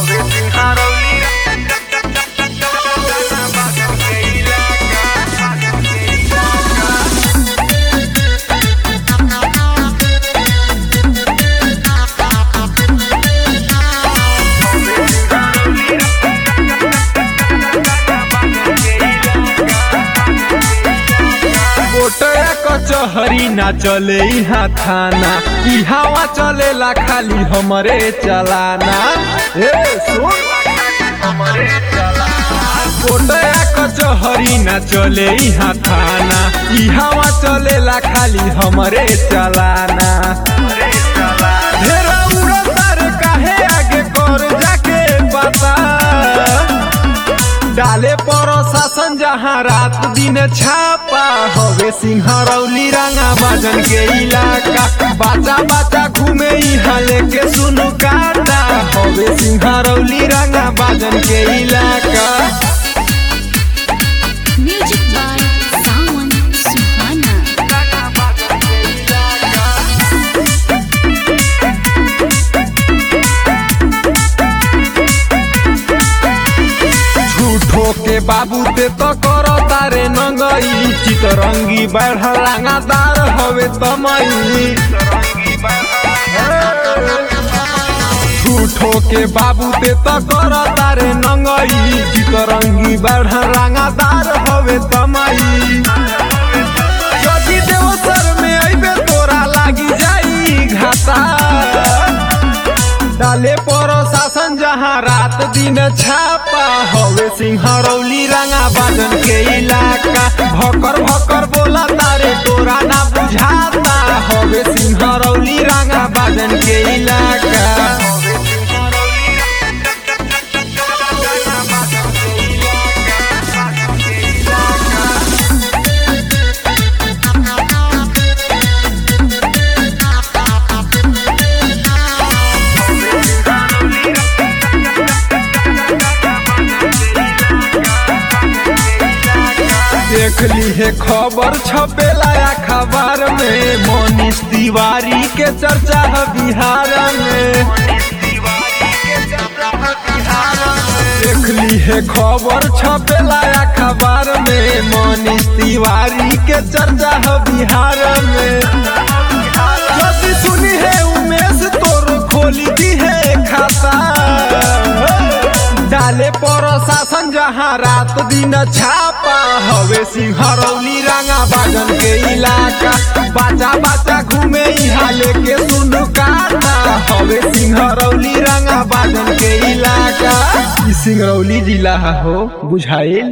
कोटया कचहरी ना चले इहा थाना ई हवा चलेला खाली हमरे चलाना ए सुन कोटया कचहरी ना चले इहा थाना ई हवा चलेला खाली हमरे चलाना ढेरा उड़तार काहे आगे कर जाके पता डाले पर शासन जहाँ रात दिन छापा हवे सिंहरौली रंगा बाजन के इलाका बाचा बाचा घूमे यहाँ लेके सुनु काटा हवे सिंहरौली रंगा बाजन के इलाका Music by Sawan Suhana. झूठो के बाबू ते तो करो तारे नंगई चितरंगी बढ़ रंगादार हवे तमई झूठो के बाबू ते तो कर तारे नंगई चितरंगी बढ़ रंगादार हवे तमई जदि देवसर में अइबे तोरा लागी जाई घाटा डाले पर शासन जहाँ रात दिन छापा हवे सिंहरौली रंगा बाजन के इलाका भकर भकर बोला तारे तोरा ना बुझाता हवे सिंहरौली रंगा बाजन के इलाका देख ली है खबर छपेला अखबार में मोनिश तिवारी के चर्चा है बिहार में देख ली है खबर छपेला अखबार में मोनिश तिवारी के चर्चा है बिहार में यदि सुनी है उमेश तोर खोली दी है खाता डाले पर शासन जहाँ रात दिन छापा हवे सिंहरौली रंगा बाजन के इलाका बाचा बाचा घूमे यहाँ लेके सुनु काटा हवे सिंहरौली रंगा बाजन के इलाका ई सिंगरौली जिला हो बुझाइल